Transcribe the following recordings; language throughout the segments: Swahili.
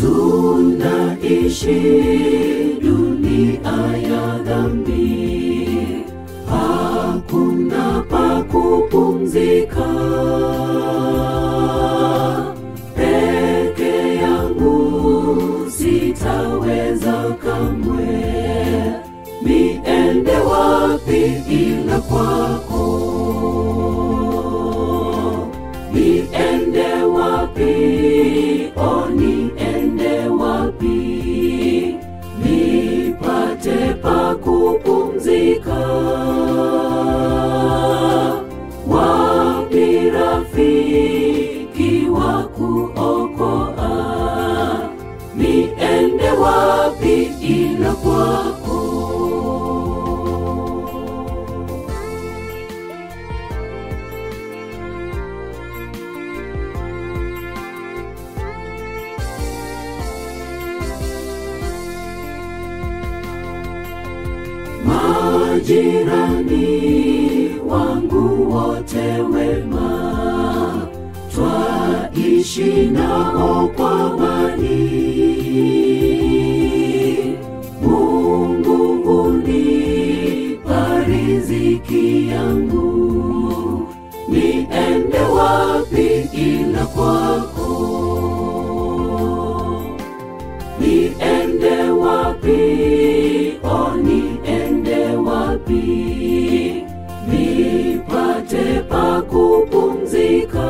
tunaishi dunia ya dhambi, hakuna pa kupumzika. Peke yangu sitaweza kamwe, niende wapi ila kwako? Niende wapi? O, niende wapi? Nipate pa kupumzika. Wapi rafiki wa kuokoa? Niende wapi ila kwako? Majirani wangu wote wema, twaishi nao kwa amani. Mungu hunipa riziki yangu, niende wapi ila kwako? Niende wapi? O, niende wapi? Nipate pa kupumzika.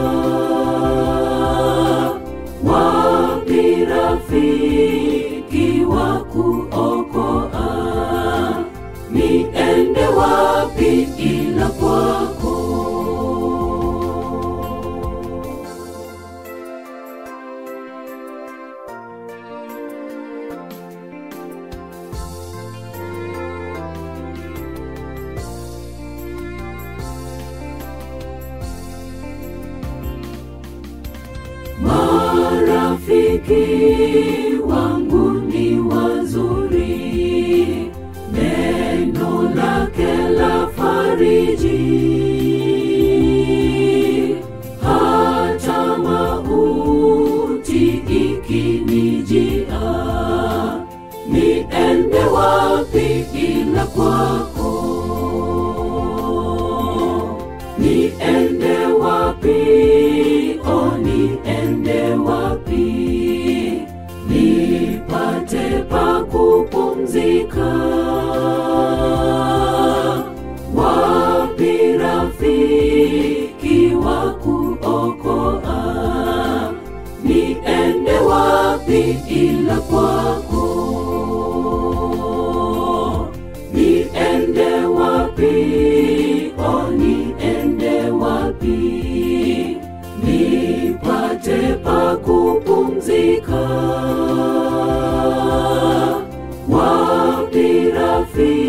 Wapi rafiki wa kuokoa? Niende wapi ila kwako? Marafiki wangu ni wazuri, neno lake la fariji. Hata mauti ikinijia, niende wapi ila kwako? Niende wapi? O, niende wapi? Nipate pa kupumzika. Wapi rafiki wa kuokoa? Niende wapi ila kwako? Niende wapi? O, niende wapi? Nipate pa kupumzika. Wapi rafiki